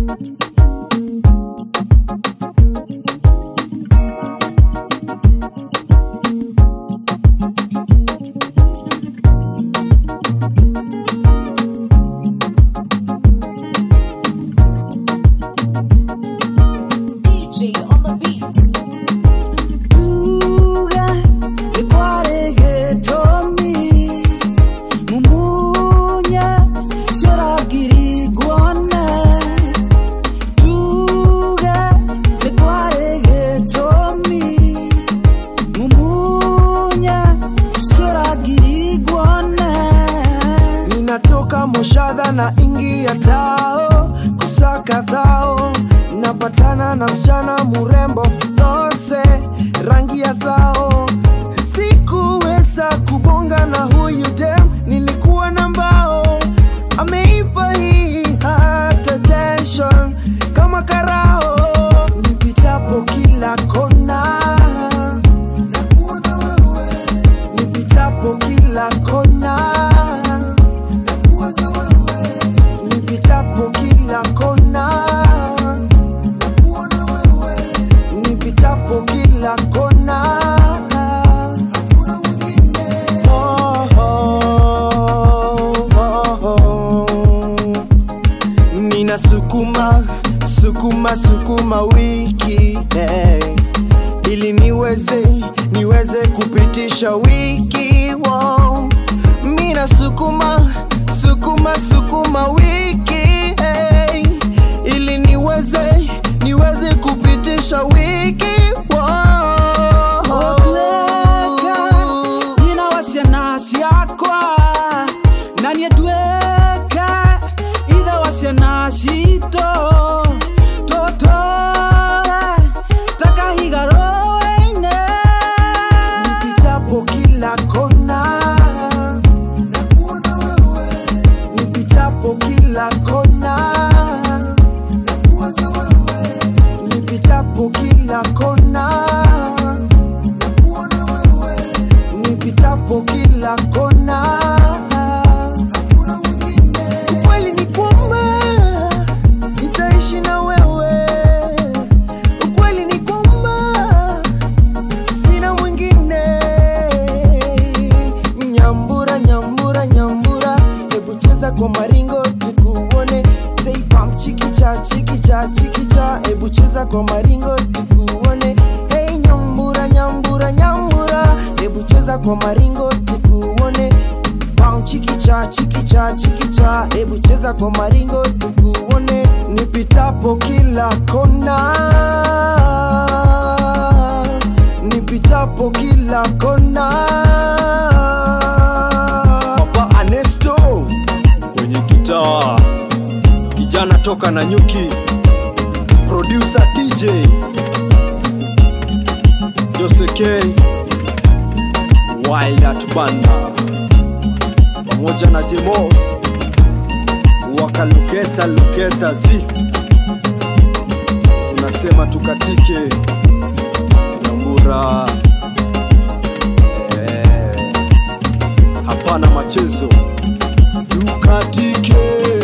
DJ on the beat. Tuga nikwaregetomi mumunya sioragirigwona Tuga nikwaregetomi mumunya sioragirigwona ninatoka moshadha na ingia tao kusaka dhao napatana na msichana murembo dhose rangi ya dhao sikuweza kubonga na huyu dem nilikuwa na mbao ameipa hii heart attention kama karao nipitapo kila kona nakuona wewe nipitapo kila kona nakuwaza wewe nipitapo kila kona nakuona wewe nipitapo kila kona hakuna mwingine oh, oh, oh, oh. nina sukuma sukuma sukuma wiki hey. ili niweze niweze kupitisha wiki wow. mina sukuma sukuma sukuma wiki hey. ili niweze niweze kupitisha wiki wow. Otweka, nina wasiana ciakwa na niä nduäka ithe wasiana citå tåtåre takahiga rå-inä nipitapo kila kona nakuona wewe nipitapo kila kona nakuwaza wewe nipitapo kila kona nakuona wewe nipitapo kila kona hakuna mwingine ukweli ni kwamba nitaishi na wewe ukweli ni kwamba sina mwingine nyambura nyambura nyambura hebu cheza kwa maringo tukuone zeipam chikicha chikicha chikicha hebu cheza kwa maringo tukuone hey nyambura nyambura nyambura hebu cheza kwa maringo tukuone Pam chikicha chikicha chikicha hebu cheza kwa maringo tukuone nipitapo kila kona nipitapo kila kona Papa Anesto kwenye gitaa kijana toka na nyuki producer DJ Jose K Wild at Banda pamoja na Jemo wakaluketa luketa zi tunasema tukatike Nyambura eh, hapana machezo tukatike